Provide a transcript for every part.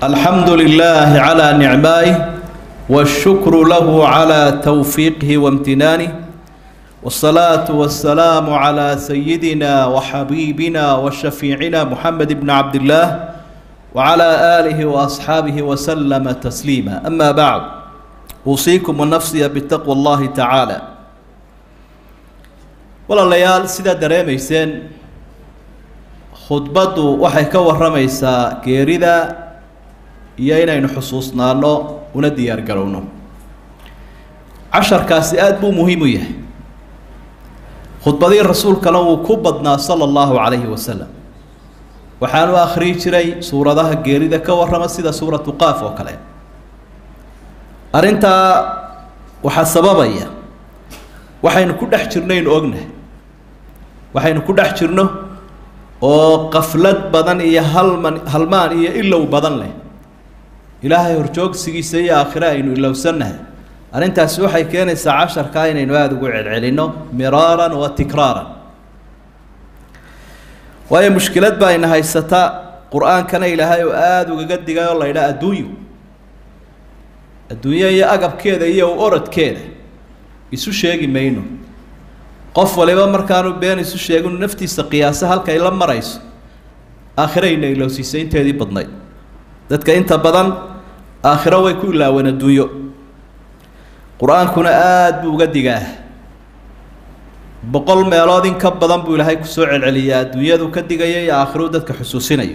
الحمد لله على نعمائه والشكر له على توفيقه وامتنانه والصلاة والسلام على سيدنا وحبيبنا وشفيعنا محمد بن عبد الله وعلى آله وأصحابه وسلم تسليما أما بعد أوصيكم ونفسي بتقوى الله تعالى walaalayaal sidaa dareemayseen khudbaddu waxay ka warramaysaa geerida iyo inaynu xusuusnaano una diyaar garowno casharkaasi aada buu muhiim u yahay khudbadii rasuulkana wuu ku badnaa sala allahu calayhi wasalam waxaanu akhriyi jiray suuradaha geerida ka warrama sida suuratu qaaf oo kale arrintaa waxaa sababaya waxaynu ku dhex jirnaynu ognahay waxaynu ku dhex jirno oo qaflad badan iyo halman halmaan iyo ilow badan leh ilaahay horjoogsigiisa iyo aakhire aynu ilowsannahay arrintaasi waxay keenaysaa casharkaa inaynu aada ugu celcelinno miraaran wa tikraaran waayo mushkilad baa ina haysata qur-aankana ilaahay oo aada ugaga digay oo la ydhaa adduunyo adduunyo iyo agabkeeda iyo orodkeeda isu sheegi mayno qof waliba markaanu been isu sheeginu naftiisa qiyaasa halkay la marayso aakhirayna ilowsiisay inteedii badnayd dadka inta badan aakhiro way ku ilaaween adduunyo qur-aankuna aada buu uga digaa boqol meelood in ka badan buu ilaahay kusoo celceliyaa adduunyadu ka digaya iyo aakhiruu dadka xusuusinayo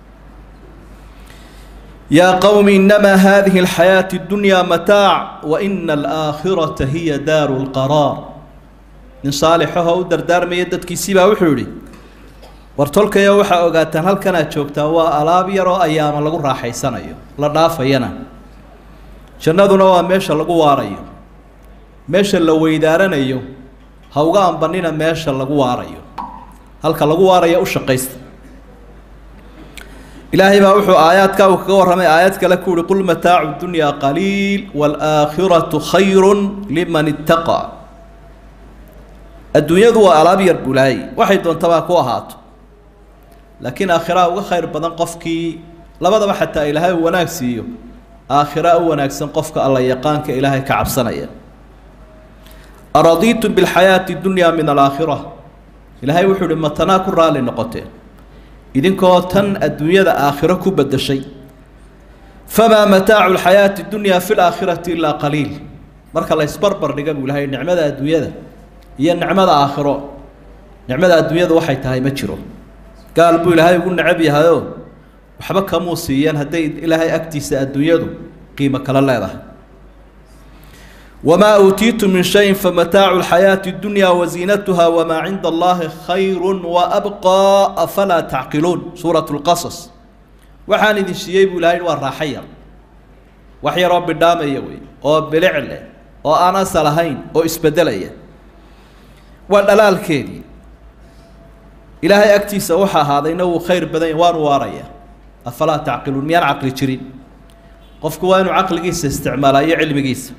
yaa qowmi inamaa hadihi alxayaati اddunyaa mataac wa ina alaakhirata hiya daaru lqaraar nin saalixaho u dardaarmaya dadkiisiibaa wuxuu yihi war tolkayo waxaa ogaataan halkanaad joogtaa waa alaab yar oo ayaama lagu raaxaysanayo la dhaafayana jannaduna waa meesha lagu waarayo meesha la weydaaranayo ha uga ambanina meesha lagu waarayo halka lagu waarayo u shaqaysta ilaahay baa wuxuu aayaadka uu kaga warramay aayad kale ku uhi qul mataacu dunyaa qaliil waalaakhiratu khayru liman ittaqa adduunyadu waa alaab yar bulaayey waxay doontabaa ku ahaato laakiin aakhiraa uga khayr badan qofkii labadaba xataa ilaahay uu wanaag siiyo aakhira u wanaagsan qofka alla yaqaanka ilaahay ka cabsanaya aradiitum bilxayaati dunyaa min alaakhira ilaahay wuxuu uhi matanaa ku raalli noqoteen idinkoo tan adduunyada aakhiro ku bedeshay famaa mataacu lxayaati dunyaa fi laakhirati ilaa qaliil marka la ysbarbar dhiga buu ilahay nicmada adduunyada iyo nicmada aakhiro nicmada adduunyada waxay tahay ma jiro gaal buu ilaahay ugu necab yahayoo waxba kamuu siiyeen hadday ilaahay agtiisa adduunyadu qiimo kala leedahay wamaa uutiitu min shayin famataacu lxayaati اdunyaa waziinatuha wamaa cinda allahi khayru waabqaa afalaa tacqiluun suurat lqasas waxaan idin siiyey buu ilahay waa raaxa yar wax yaroo bidhaamaya wey oo bilic leh oo aan asal ahayn oo isbedelaya waa dhalaalkeedii ilaahay agtiisa waxa ahaadayna wuu khayr badan yahy waanu waaraya afalaa tacqiluun miyaan caqli jirin qofku waa inuu caqligiisa isticmaalaa iyo cilmigiisa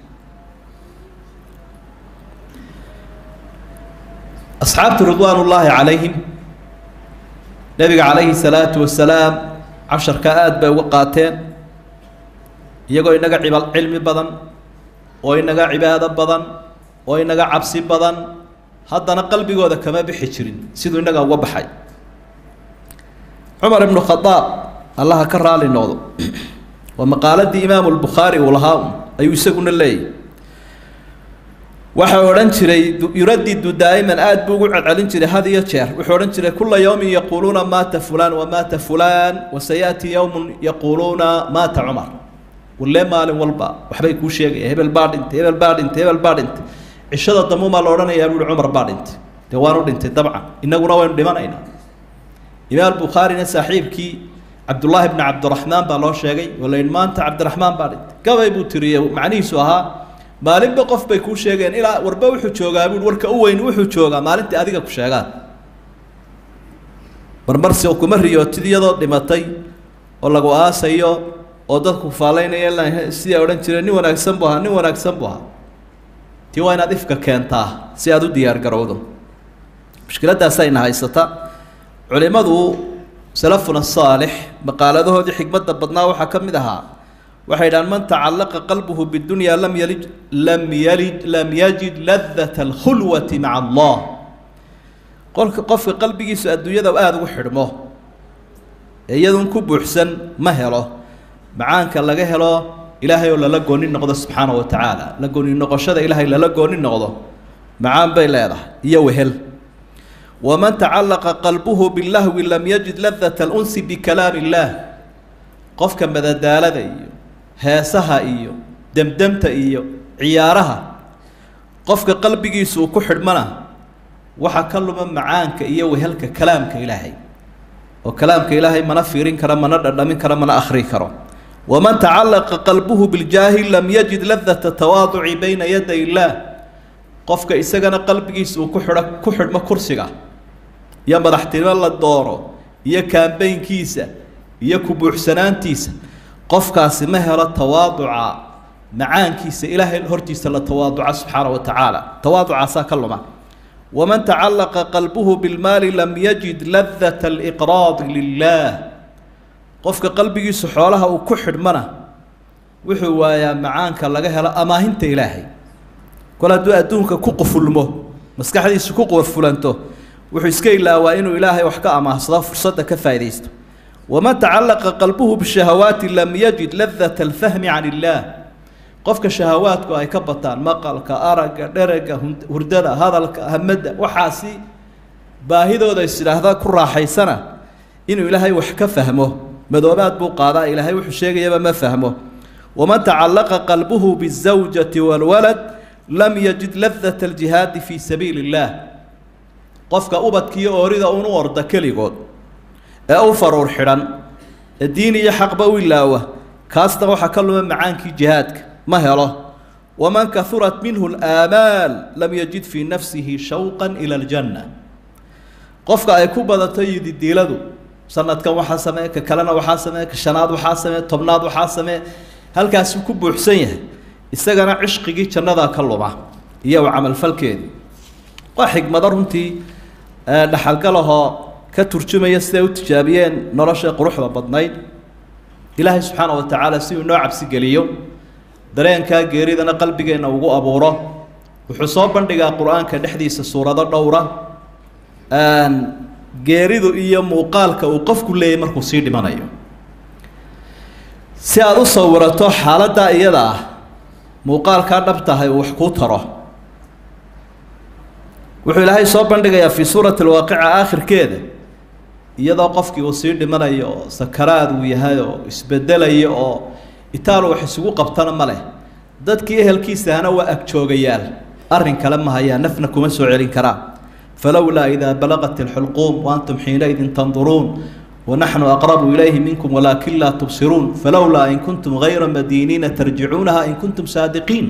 asxaabtu ridwaan ullaahi calayhim nebiga calayhi salaatu wasalaam casharka aada bay uga qaateen iyagoo inaga ciba cilmi badan oo inaga cibaado badan oo inaga cabsi badan haddana qalbigooda kama bixi jirin siduu inaga uga baxay cumar ibnu khadaab allaha ka raali noqdo waa maqaaladii imaamu lbukhaari uu lahaa un ayuu isaguna leeyahy waxau odhan jiray yuradidu daa'iman aada buu ugu celcelin jiray had iyo jeer wuxuu odhan jiray kula yowmin yaquuluuna maata fulaan wamaata fulaan wasayaati yowmun yaquuluuna maata cumar walle maalin walba waxbay kuu sheegaya hebel baa dhintay hebel baa dhintay hebel baa dhintay cishada damumaa la odhanayaa buuhi cumar baa dhintay dee waanu dhintay dabcan innaguna waynu dhimanaynaa imaam bukhaarina saaxiibkii cabdullaahi bni cabdiraxmaan baa loo sheegay oo layihi maanta cabdiraxmaan baa dhintay gabay buu tiriyey macnihiisu ahaa maalinba qof bay kuu sheegeen ilaa warba wuxuu joogaa buui warka u weyn wuxuu joogaa maalintai adiga ku sheegaan marmarsi kuma riyootid iyadoo dhimatay oo lagu aasayo oo dadku faalaynaya sidaa odhan jireen nin wanaagsan buu ahaa nin wanaagsan buu ahaa tii waa inaad ifka keentaa si aada u diyaar garowdo mushkiladdaasayna haysata culimmadu salafuna saalix maqaaladahoodii xikmadda badnaa waxaa ka mid ahaa waxay dhahaan man tacallaqa qalbuhu bidunya lam yalid lam yalid lam yajid ladata alkhulwati maca allah qolka qofka qalbigiisu adduunyada aada ugu xidhmo ee iyadun ku buuxsan ma helo macaanka laga helo ilaahay oo lala gooni noqdo subxaana wa tacaala la gooni noqoshada ilaahay lala gooni noqdo macaan bay leedahay iyo wehel waman tacallaqa qalbuhu bilahwi lam yajid ladata alunsi bikalaami illaah qofka madadaalada iyo heesaha iyo demdemta iyo ciyaaraha qofka qalbigiisu uu ku xidhmana waxaa ka luma macaanka iyo wehelka kalaamka ilaahay oo kalaamka ilaahay mana fiirin karo mana dhadhamin karo mana akhri karo waman tacallaqa qalbuhu biljaahi lam yajid ladata tawaaduci bayna yaday illaah qofka isagana qalbigiisa uu ku xidho ku xidhmo kursiga iyo madaxtinimo la doono iyo kaambeynkiisa iyo kubuuxsanaantiisa qofkaasi ma helo tawaaduca macaankiisa ilaahay hortiisa la tawaaduca subxaana wa tacaala tawaaducaasaa ka luma waman tacallaqa qalbuhu bilmaali lam yajid ladata aliqraadi lilaah qofka qalbigiisu xoolaha uu ku xidhmana wuxuu waayaa macaanka laga helo amaahinta ilaahay kol hadduu adduunka ku qufulmo maskaxdiisu ku qufulanto wuxuu iska ilaawaa inuu ilaahay wax ka amaahsado fursadda ka faa'iidaysto waman tacallaqa qalbuhu bishahawaati lam yajid ladata alfahmi can illaah qofka shahawaadku ay ka bataan maqalka aragga dherega hurdada hadalka hamadda waxaasi baahidooda is idhaahda ku raaxaysana inuu ilaahay wax ka fahmo madoobaad buu qaadaa ilaahay wuxuu sheegayaba ma fahmo waman tacallaqa qalbuhu bizawjati waalwalad lam yajid ladata aljihaadi fii sabiili illaah qofka ubadkiiyo oorida unu orda keligood ee u faruur xidhan ee diin iyo xaqba u ilaawa kaasna waxaa ka luma macaankii jihaadka ma helo waman kahurat minhu alaamaal lam yajid fii nafsihi shawqan ila aljanna qofka ay ku badato yididiiladu sanadkan waxaa samee ka kalena waxaa samee ka shanaad waxaa samee tobnaad waxaa samee halkaasuu ku buuxsan yahay isagana cishqigii jannadaa ka luma iyo u camalfalkeedii waa xigmado runtii dhaxalgalahoo ka turjumaya siday u tijaabiyeen nolosha quruxda badnayd ilaahay subxaana wa tacaala si uu inoo cabsigeliyo dareenkaa geeridana qalbigeenna ugu abuuro wuxuu soo bandhigaa qur-aanka dhexdiisa suurado dhowra geeridu iyo muuqaalka uu qofku leeyahy markuu sii dhimanayo si aada u sawirato xaaladdaa iyada ah muuqaalkaa dhab tahay uu wax kuu taro wuxuu ilaahay soo bandhigayaa fii suurati alwaaqica aakhirkeeda iyadoo qofkii uu sii dhimanayo oo sakaraad uu yahay oo isbedelayo oo itaalu wax isugu qabtana ma leh dadkii ehelkiisahana waa agjoogayaal arrin kale ma hayaa nafna kuma soo celin karaa falowlaa idaa balaqat ilxulquum waantum xiinaidin tanduruun wanaxnu aqrabu ilayhi minkum walaakin laa tubsiruun falowlaa in kuntum hayra madiiniina tarjicuunaha in kuntum saadiqiin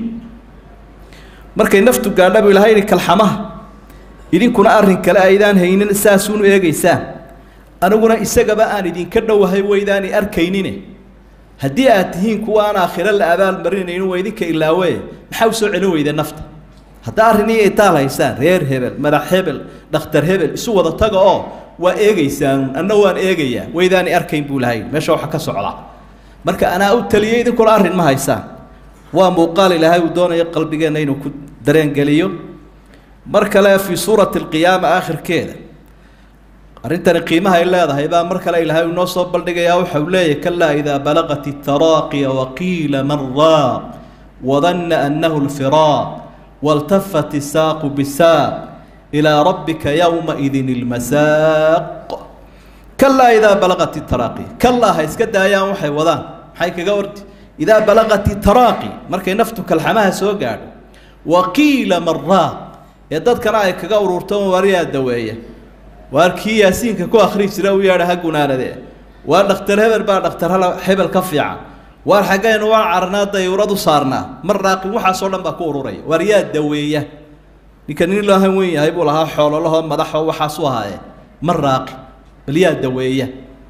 markay naftu gaadha buu ilahay yihi kalxamaha idinkuna arrin kale aydaan haynin saasuunu eegaysaan aniguna isagaba aan idinka dhowahay waydaani arkaynine haddii aad tihiin kuwa aan aakhiro la abaalmarinaynin waa idinka ilaawe maxaa u soo celin weyda nafta haddaa arrin iyo itaal haysaan reer hebel madax hebel dhakhtar hebel isu wada taga oo waa eegaysaan anna waan eegayaa waydaani arkayn buu lahay meesha waxa ka socda marka anaa u taliyey idinkuna arrin ma haysaan waa muuqaal ilaahay uu doonayo qalbigeenna inuu ku dareengeliyo mar kale fii suurati alqiyaama aakhirkeeda arrintani qiimaha ay leedahay baa mar kale ilaahay uu noo soo baldhigayaa waxa uu leeyahy kalaa idaa balaqat itaraaqiya waqiila man raaq wadanna annahu lfiraaq waltafat isaaqu bisaaq ilaa rabbika yowmaidin ilmasaaq kalaa idaa balaqat itaraaqiya kalaa ha iska daayaan waxay wadaan maxay kaga ordi idaa balaqat itaraaqi markay naftu kalxamaha soo gaadho waqiila man raaq ee dadkana ay kaga ururto wariyaa daweeya waar kii yaasiinka ku akhri jira u yeadha ha gunaanadee waa dhakhtar hebel baa dhakhtar hebel ka fiican waar xaggaynu waa carnaa dayuurad u saarnaa mar raaqin waxaasoo dhan baa ku ururaya waar yaa daweeya ninka nin loohan weyn yahay buu lahaa xoololahoo madaxoo waxaasu ahaaye mar raaqi bal yaa daweeya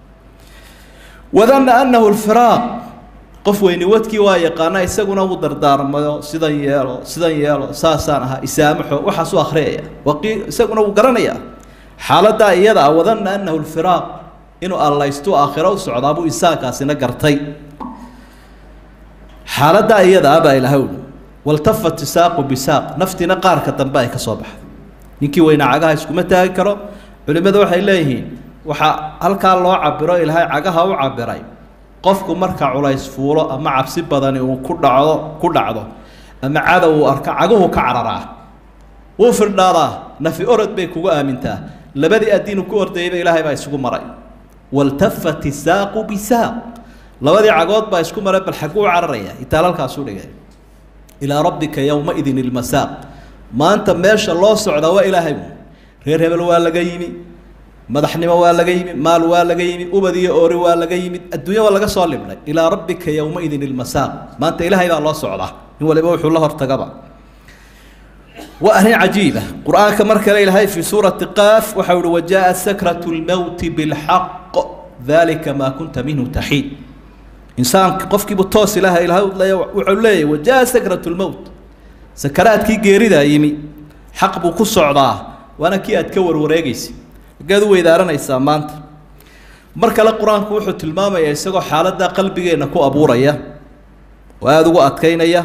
wadanna annahu lfiraaq qof weyni wadkii waa yaqaana isaguna uu dardaarmayo sidan yeelo sidan yeelo saasaan ahaa isaamaxo waxaasu akhriyaya waqii isaguna wuu garanayaa xaaladdaa iyada ah wadanna annahu lfiraaq inuu allaystu aakhiro u socdaa buu isaankaasina gartay xaaladdaa iyadaa baa ilahay uhi waltafat isaaqu bisaaq naftiina qaarka dambe ay ka soo baxday ninkii weynaa cagaha iskuma taagi karo culimmadu waxay leeyihiin waxaa halkaa loo cabiro ilaahay cagaha u cabiray qofku marka culays fuulo ama cabsi badani uu ku dhacdo ku dhacdo ama cadow uu arko caguhu ka cararaa wuu firdhaadaa nafi orod bay kugu aamintaa labadii addiinu ku ordayayba ilaahay baa isugu maray waltafat isaaqu bisaaq labadii cagood baa isku maray bal xaguu cararaya itaalalkaasuu dhigay ilaa rabbika yowmaidin ilmasaaq maanta meesha loo socdaa waa ilaahay reer hebel waa laga yimi madaxnimo waa laga yimi maal waa laga yimi ubad iyo oori waa laga yimid adduunya waa laga soo libnay ilaa rabbika yowmaidin ilmasaaq maanta ilaahay baa loo socdaa in waliba wuxuu la hortagaba waa arrin cajiiba qur-aanka mar kale ilaahay fii suurati qaaf waxa uhi wajaءa sakratu lmowti bilxaq dalika maa kunta minhu taxiid insaanka qofkiibu toos ilaaha ilahay wuxuu leeyahy wajaءa sakratu lmowt sakaraadkii geeridaa yimi xaq buu ku socdaa waana kii aad ka warwareegaysa agaad u weydaaranaysaa maanta mar kale qur-aanku wuxuu tilmaamayaa isagoo xaaladdaa qalbigeenna ku abuuraya oo aada ugu adkaynaya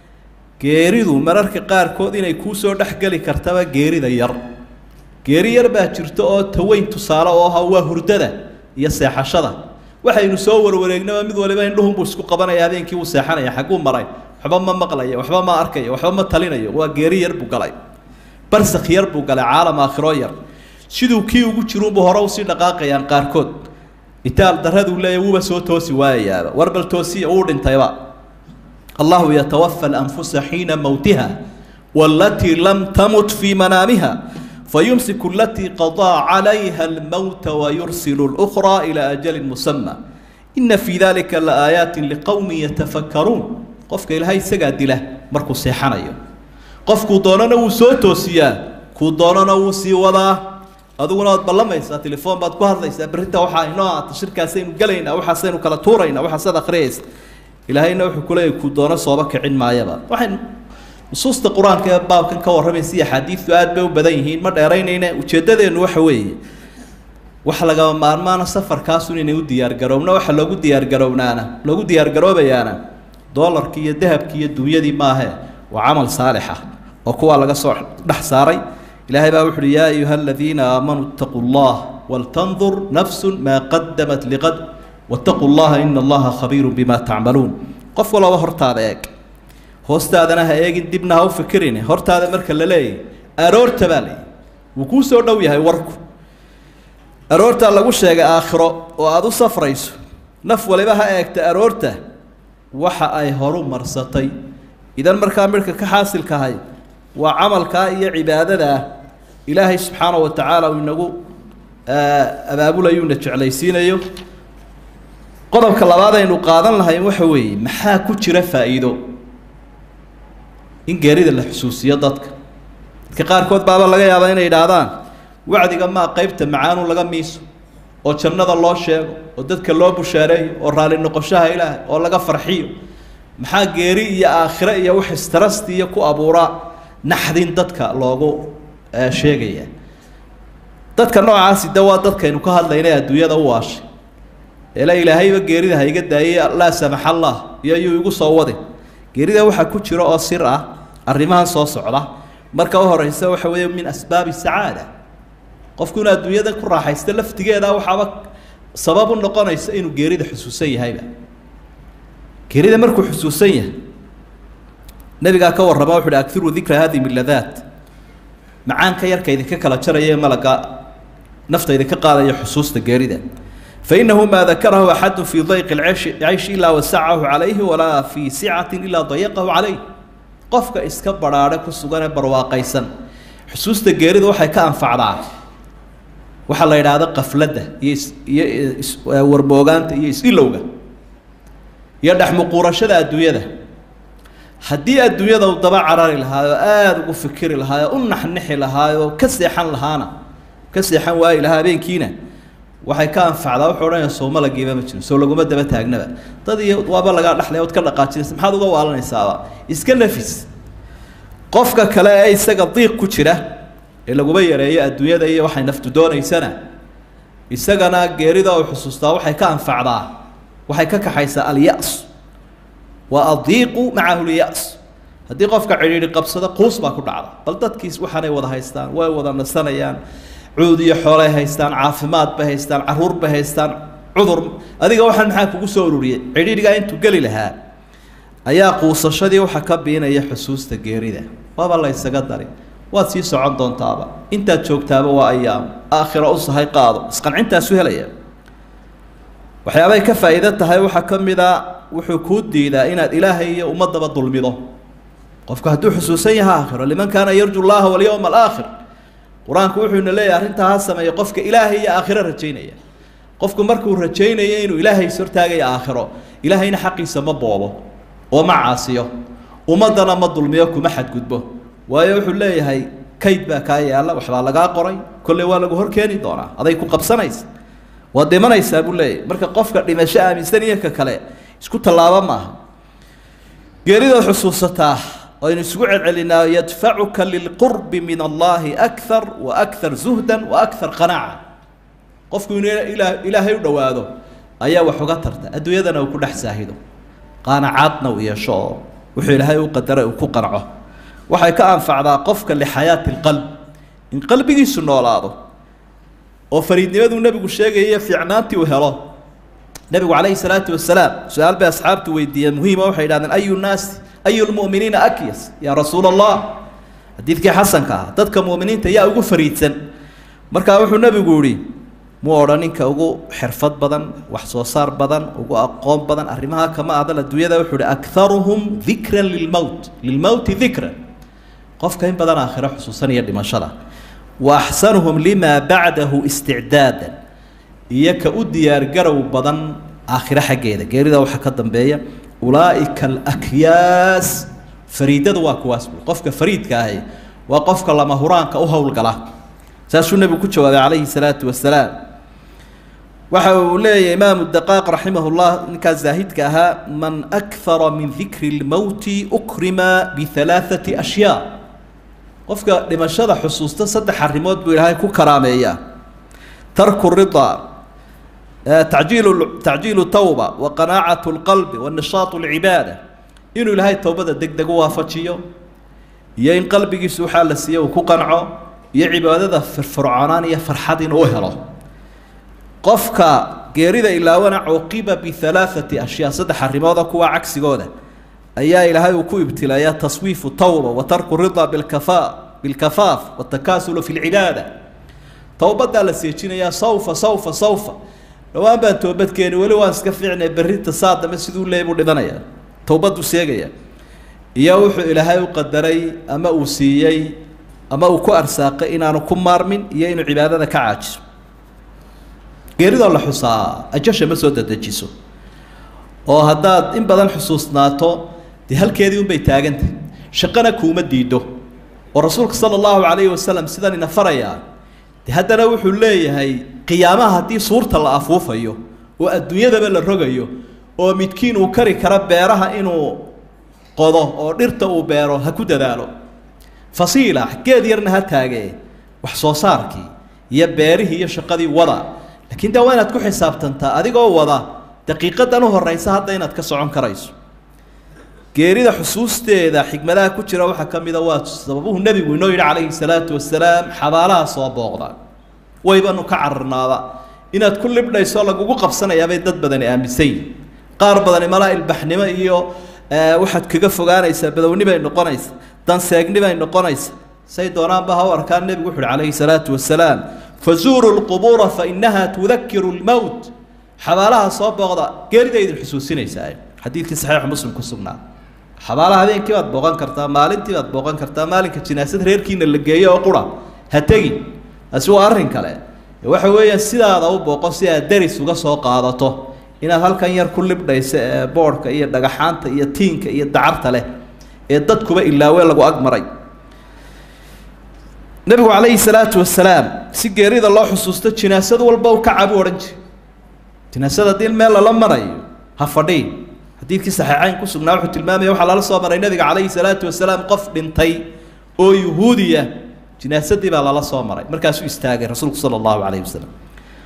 geeridu mararka qaarkood inay kuu soo dhexgeli kartaba geerida yar geeri yar baa jirta oo taweyn tusaale oo aha waa hurdada iyo seexashada waxaynu soo warwareegnaba mid waliba indhuhunbuu isku qabanaya habeenkii uu seexanaya xagguu maray waxba ma maqlaya waxba ma arkaya waxba ma talinayo waa geeri yar buu galay barsak yar buu galay caalam aakhiro yar siduu kii ugu jiruunbu hore usii dhaqaaqayaan qaarkood itaal daraduu leeya wuuba soo toosi waayayaaba war bal toosiya wuu dhintayba allahu yatawafa alanfusa xiina mowtiha walatii lam tamut fii manaamiha fayumsiku alatii qadaa calayha almowta wayursilu اlأkhraa ilaa ajalin musama ina fii dalika laaayaati liqowmi yatafakkaruun qofka ilaahay isagaa dila markuu seexanayo qofkuu doonana wuu soo toosiyaa kuu doonana wuu sii wadaa adiguna waad ballamaysaa telefoon baad ku hadlaysaa berrinta waxaa inoo aata shirkaasaynu gelaynaa waxaasaynu kala tuuraynaa waxaasaad akhriyaysa ilaahayna wuxuu ku leeyahy kuu doono sooba kicin maayaba waxay nusuusta qur-aanka ee baabkan ka warramaysa iyo axaadiistu aad bay u badan yihiin ma dheeraynayna ujeeddadeennu waxa weeye wax lagama maarmaana safarkaasun inay u diyaargaroobna waxa loogu diyaargarownaana loogu diyaargaroobayaana doolarkii iyo dahabkii iyo dunyadii maahe waa camal saalixa oo kuwaa laga soo dhex saaray ilaahay baa wuxu uhi yaa ayuha aladiina aamanuu itaquu llah waltandur nafsu maa qadamat liqad wattaquu llaha ina allaha khabiiru bima tacmaluun qof walaba hortaada eeg hoostaadana ha eegin dibna ha u fikirin hortaada marka la leeyahy aroorta baa leeyahy wuu kuu soo dhow yahay warku aroortaa lagu sheegay aakhiro oo aada u safrayso naf waliba ha eegta aroorta waxa ay horu marsatay idan markaa midhka ka xaasilkahay waa camalkaa iyo cibaadadaa ilaahay subxaana wa tacaala uu inagu abaabulayuuna jeclaysiinayo qodobka labaad aynu qaadan lahayn waxa weeye maxaa ku jira faa'iido in geerida la xusuusiyo dadka dadka qaarkood baaba laga yaabaa inay idhaahdaan wacdiga maa qeybta macaanu laga miiso oo jannada loo sheego oo dadka loo bushaareeyo oo raalli noqoshaha ilaahay oo laga farxiyo maxaa geeri iyo aakhire iyo wax istarastiiyo ku abuuraa naxdin dadka loogu sheegaya dadka noocaasi de waa dadkaynu ka hadlayna adduunyada u waashay eela ilaahayba geerida ha iga daayay laa samax allah iyo ayuu igu soo wadin geerida waxaa ku jira oo sir ah arrimahan soo socda marka u horeysa waxa weeye min asbaabi sacaada qofku inuu adduunyada ku raaxaysto laftigeeda waxaaba sabab u noqonaysa inuu geerida xusuusan yahayba geerida markuu xusuusan yahay nabigaa ka warrama wuxu uhi akiru dikra hadi miladaat macaanka yarka idinka kala jaraya malaga nafta idinka qaadaya xusuusta geerida fainahu maa dakarahu axadu fii dayqi lceyshi caysh ilaa wasacahu calayhi walaa fii sicatin ilaa dayaqahu calayh qofka iska badhaadhe ku sugan ee barwaaqaysan xusuusta geerida waxay ka anfacdaa waxaa la yidhaahda qafladda iyo iyo warboogaanta iyo is-ilowga iyo dhexmuquurashada adduunyada haddii adduunyada uu daba carari lahaayoo aada ugu fikiri lahaayoo u naxnixi lahaayoo ka seexan lahaana ka seexan waayi lahaa habeenkiina waxay ka anfacdaa wuxuu odhanaya soo malagiiba ma jiro soo laguma daba taagnaba dad iyo waaba lagaa dhexlay ood ka dhaqaajinaysa maxaad uga waalanaysaaba iska nafis qofka kale ee isaga diiq ku jira ee laguma yareeyo adduunyada iyo waxay naftu doonaysana isagana geerida uu xusuustaa waxay ka anfacdaa waxay ka kaxaysaa alya-s waa adiiqu macahu lya-s haddii qofka cidhiidhi qabsado quus baa ku dhacda bal dadkiis waxaanay wada haystaan way wada nasanayaan cuud iyo xoolay haystaan caafimaad bay haystaan caruur bay haystaan cudur adiga waxaan maxaa kugu soo ururiyey cidhiidhigaa intuu geli lahaa ayaa quusashadii waxa ka biinaya xusuusta geerida waaba la ysaga dari waad sii socon doontaaba intaad joogtaaba waa ayaam aakhira u sahay qaado isqancintaasu helaya waxyaabay ka faa'iido tahay waxaa ka mid a wuxuu kuu diidaa inaad ilaahay iyo ummadaba dulmido qofku hadduu xusuusan yaha aakhiro liman kaana yarju llaha walyowma alaakhir qur-aanku wuxuuna leeyahay arrintaa ha sameeya qofka ilaahay iyo aakhiro rajaynaya qofku markuu rajaynayo inuu ilaahay is hortaagaya aakhiro ilaahayna xaqiisa ma boobo oo ma caasiyo ummaddana ma dulmiyo kuma xadgudbo waayo wuxuu leeyahay kayd baa kaa yaalla waxbaa lagaa qoray kolley waa lagu hor keeni doonaa aday ku qabsanaysa waad dhimanaysaa buu leeyahay marka qofka dhimasho aaminsan iyo ka kale isku tallaabo maaha geeridood xusuusataa aynu isugu celcelinaa yadfacuka lilqurbi min allahi akar wa akar zuhdan wa akar qanaaca qofku inuu ilaa ilaahay u dhowaado ayaa wax uga tarta adduunyadana uu ku dhex saahido qaanacaadna uu yeesho oo wuxuu ilaahay u qadaray uu ku qanco waxay ka anfacdaa qofka lixayaati lqalb in qalbigiisu noolaado oo fariidnimaduu nebigu sheegaya fiicnaantii uu helo nebigu calayhi salaatu wasalaam su-aal bay asxaabtu weydiiyeen muhiima waxay idhahdeen ayu naasi ayu lmu'miniina akyas yaa rasuula allah xadiidkii xasanka ah dadka mu'miniinta yaa ugu fariidsan markaa wuxuu nebigu yihi muu odhan ninka ugu xirfad badan wax soo saar badan ugu aqoon badan arrimaha kama adal adduunyada wuxuu ihi akharuhum dikran lilmowt lilmowti dikran qofka in badan aakhiro xusuusanaya dhimashada wa axsanuhum limaa bacdahu isticdaadan iyo ka u diyaargarow badan aakhiro xaggeeda geerida waxaa ka dambeeya ulaaika alakyaas fariidada waa kuwaas bui qofka fariidka ahi waa qofka lama huraanka u howlgala saasuu nebigu ku jawaabay calayhi salaatu wasalaam waxa uu leeyahay imaamu daqaaq raximah llah ninkaas zaahidka ahaa man akara min dikri lmowti ukrima bihalaaثati ashyaa qofka dhimashada xusuusta saddex arrimood buu ilaahay ku karaameeyaa tarku ridaa tacjiilu tacjiilu tawba wa qanaacat lqalbi wa nishaatu lcibaada inuu ilaahay towbada deg deg u waafajiyo iyo in qalbigiisu waxaa la siiye uu ku qanco iyo cibaadada firfircoonaan iyo farxad inuu u helo qofka geerida ilaawana cuqiba bihalaaثati ashyaa saddex arrimooda kuwa cagsigooda ayaa ilaahay uu ku ibtilayaa taswiifu tawba wa tarku rida bilkafa bilkafaaf watakaasulu fi lcibaada towbadaa la seejinayaa sawfa sawfa sawfa dhowaan baan toobadkeeni weli waan iska fiicnay berrinta saa dambe siduu leey buu dhimanayaa towbaduu seegaya iyo wuxuu ilaahay u qadaray ama uu siiyey ama uu ku arsaaqay inaanu ku maarmin iyo inuu cibaadada ka caajiso geeridoo la xusaa ajasha ma soo dadejiso oo haddaad in badan xusuusnaato dee halkeedii unbay taagantah shaqana kuuma diido oo rasuulka sala allahu calayhi wasalam sidan ina farayaa de haddana wuxuu leeyahay qiyaamaha haddii suurta la afuufayo oo adduunyadaba la rogayo oo midkiin uu kari karo beeraha inuu qodo oo dhirta uu beero ha ku dadaalo fasiila geed yarna ha taagee wax soo saarkii iyo beerihii iyo shaqadii wada laakiin de waa inaad ku xisaabtantaa adigoo wada daqiiqadan u horeysa hadda inaad ka socon karayso geerida xusuusteeda xikmadaha ku jira waxaa ka mida waa sababuhu nebigu inoo yidhi calayhi salaatu wasalaam xabaalaha soo booqda waybanu ka cararnaaba inaad ku libdhayso lagugu qabsanayaabay dad badani aaminsan yihin qaar badani malaa ilbaxnimo iyo waxaad kaga fogaanaysaa badowni bay noqonaysa danseegni bay noqonaysa say doonaanba ha u arkaan nebigu wuxu uhi calayhi salaatu wasalaam fazuuruu lqubuura fainaha tudakiru lmowt xabaalaha soo booqda geerida idin xusuusinaysaa xadiidkii saxiixu muslim ku sugnaa xabaalaha habeenkii baad booqan kartaa maalintii baad booqan kartaa maalinka jinaasad reerkiina la geeyo oo qura ha tegin taasi waa arrin kale waxa weeyaan sidaada u booqo si aad deris uga soo qaadato inaad halkan yar ku libdhayso ee boodhka iyo dhagaxaanta iyo tiinka iyo dacarta leh ee dadkuba ilaawe lagu agmaray nebigu calayhi salaatu wasalaam si geerida loo xusuusto jinaasad walba u kacabu odhan jiri jinaasada haddii meel lala marayo ha fadhiin xadiidkii saxiixayn ku sugnaa wuxuu tilmaamaya waxaa lala soo maray nebiga calayhi salaatu wasalaam qof dhintay oo yuhuudiya jinaasadii baa lala soo maray markaasuu istaagay rasuulku sala allahu calayhi wasalam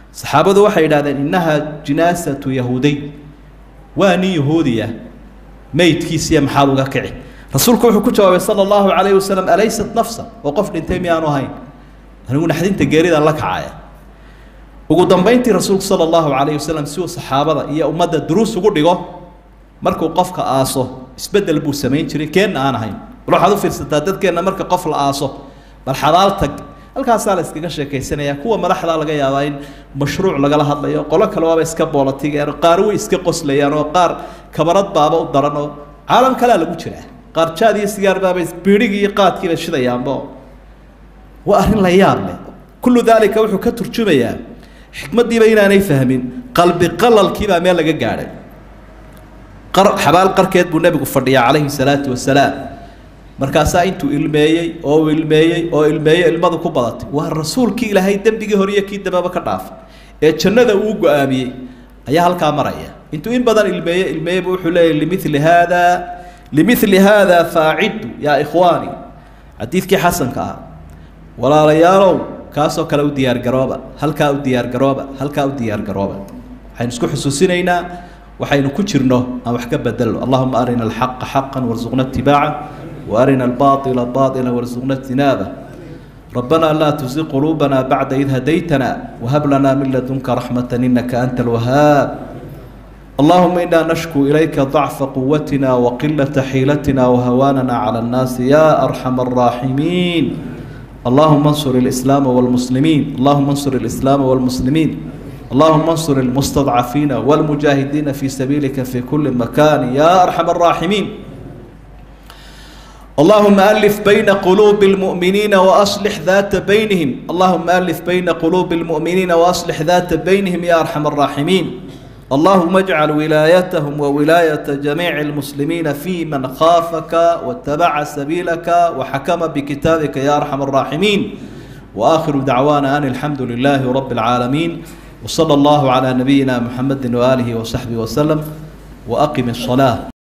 saxaabadu waxay yidhahdeen innahaa jinaasatu yahuudiy waa nin yahuudiya meydkiisiya maxaad uga kici rasuulku wuxuu ku jawaabay sala allahu calayhi wasalam alaysat nafsa oo qof dhintay miyaanu ahayn anigu naxdinta geeridan la kacaya ugu dambayntii rasuulku sala allahu calayhi wasalam si uu saxaabada iyo ummadda duruus ugu dhigo markuu qofka aaso isbeddel buu samayn jiray keenna aan ahayn bal waxaad u fiirsataa dadkeenna marka qof la aaso bal xabaal tag halkaasaa la iskaga sheekaysanaya kuwa madaxdaa laga yaabaa in mashruuc lagala hadlayo qolo kale waaba iska boolatigeen qaar way iska qoslayaan oo qaar kabarad baaba u daran oo caalam kalea lagu jiraa qaar jaad iyo sigaar baaba biidhigii iyo qaadkiiba shidayaanbo waa arrin la yaab leh kullu daalika wuxuu ka turjumayaa xikmaddiiba inaanay fahmin qalbi qalalkiibaa meel laga gaadhay qar xabaal qarkeed buu nebigu fadhiyaa calayhi salaatu wasalaam markaasaa intuu ilmeeyey oo ilmeeyey oo ilmeeyey ilmadu ku badatay waa rasuulkii ilaahay dembigii hore iyo kii dambeba ka dhaafay ee jannada uu go-aamiyey ayaa halkaa maraya intuu in badan ilmeeye ilmeeyeyba wuxuu leeyahy limili haada limili haada faaciddu yaa ikhwaani xadiidkii xasanka ah walaalayaalow kaasoo kale u diyaargarooba halkaa u diyaargarooba halkaa u diyaargarooba waxaynu isku xusuusinaynaa waxaynu ku jirno aan wax ka bedelno allahuma arina alxaqa xaqan warsuqna itibaaca وارنا الباطل باطلا وارزقنا اجتنابه ربنا لا تزغ قلوبنا بعد إذ هديتنا وهب لنا من لدنك رحمة إنك أنت الوهاب اللهم إنا نشكو إليك ضعف قوتنا وقلة حيلتنا وهواننا على الناس يا أرحم الراحمين اللهم انصر الإسلام والمسلمين اللهم انصر الإسلام والمسلمين اللهم انصر المستضعفين والمجاهدين في سبيلك في كل مكان يا أرحم الراحمين اللهم ألف بين قلوب المؤمنين وأصلح ذات بينهم اللهم ألف بين قلوب المؤمنين وأصلح ذات بينهم يا أرحم الراحمين اللهم اجعل ولايتهم وولاية جميع المسلمين في من خافك واتبع سبيلك وحكم بكتابك يا أرحم الراحمين وآخر دعوانا أن الحمد لله رب العالمين وصلى الله على نبينا محمد وآله وصحبه وسلم وأقم الصلاة